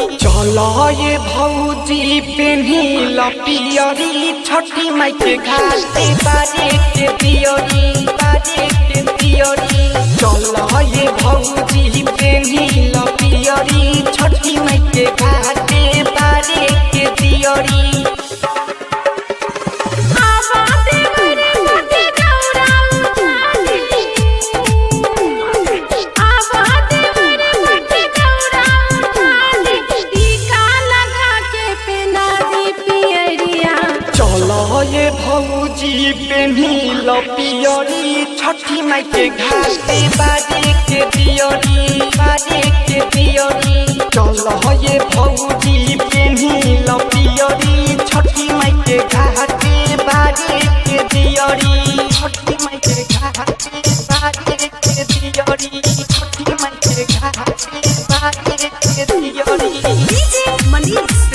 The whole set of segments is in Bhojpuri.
चल ये भौजी पेन्ही लपियरी छठी माई के घाटे बारे के दियरी बारे के दियरी चल ये भौजी पेन्ही लपियरी छठी माई के घाटे बारे के दियरी चल ये भौजी पेन्ही लपियरी छठी माई के घाटे बारे के दियरी बारे के दियरी चल ये भौजी पेन्ही लपियरी छठी माई के घाटे बारे के दियरी छठी माई के घाटे बारे के दियरी छठी माई के घाटे बारे के दियरी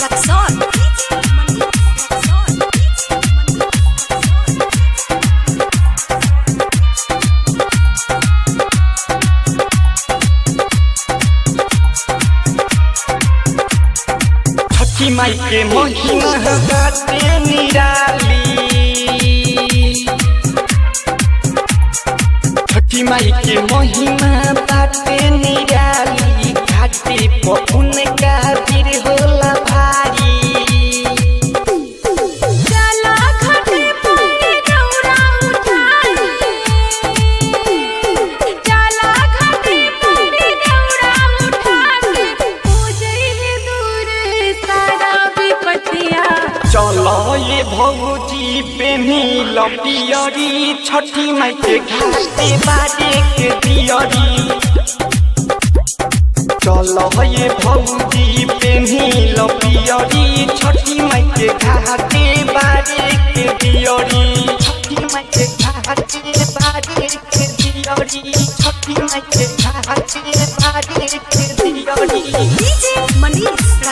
छठी माई के महिमा बाटे निराली छठी माई के महिमा बाटे निराली घाटे पहुन का वीर होला भारी चल ये भौजी पेन्ही लपियरी छठी माई के घाटे बारे के दियरी चल ये भौजी पेन्ही लपियरी छठी माई के घाटे बारे के दियरी छठी माई के घाटे बारे के दियरी छठी माई के घाटे बारे के दियरी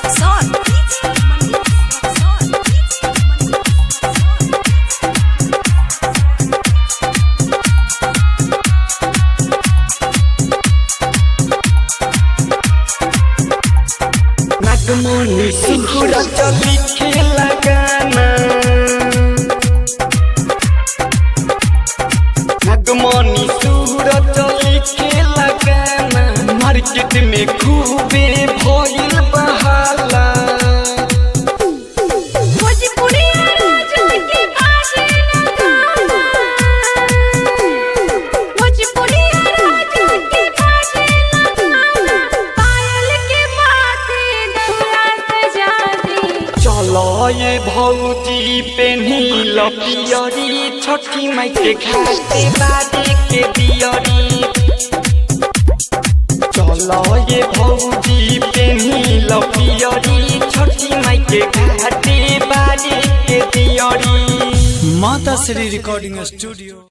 नागमणि सुकुर चली खेला गाना नागमणि सुर चली खेला गाना मार्केट में खूबे भइल बहाला चल ये भौजी पेन्ही लपियरी छठी माई के घाटे बारे के दियरी चल ये भौजी पेन्ही लपियरी छठी माई के घाटे बारे के दियरी माता श्री रिकॉर्डिंग स्टूडियो